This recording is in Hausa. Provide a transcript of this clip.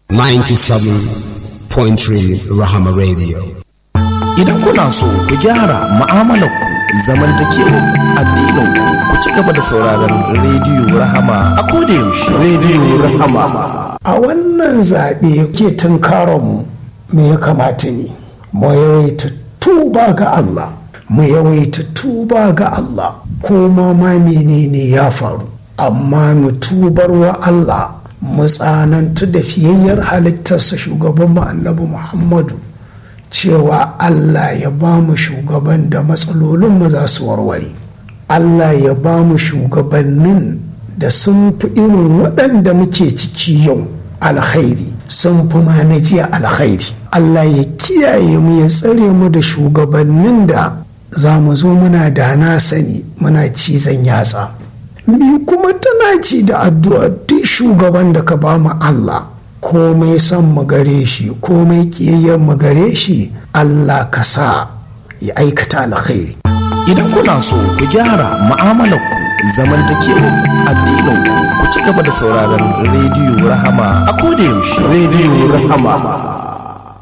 97.3 Rahama Radio. Idan kuna so ku gyara mu'amalarku zamantakewar addininku ku ci gaba da sauraron rediyo Rahama a koda yaushe rediyo Rahama. a wannan zaɓe ke tunkaronmu me ya kamata ne mu yawaita tuba ga Allah mu yawaita tuba ga Allah ko ma ma menene ya faru amma mu tubar wa Allah mu tsanantu da fiyayyar halittarsa shugaban mu annabi Muhammadu cewa Allah ya ba mu shugaban da matsalolinmu za su warware Allah ya ba mu shugabannin da sun fi irin waɗanda muke ciki yau alkhairi sun fi ma na jiya alkhairi Allah ya kiyaye mu ya tsare mu da shugabannin da za mu zo muna da na sani muna cizon yatsa ni kuma tana ci da addu'a duk shugaban da ka ba mu Allah komai son mu gare shi komai ƙiyayyar mu gare shi Allah ka sa ya aikata alkhairi Idan kuna so ku gyara mu'amalarku zamantakewar addininku ku ci gaba da sauraron rediyo Rahama a koda yaushe rediyo Rahama.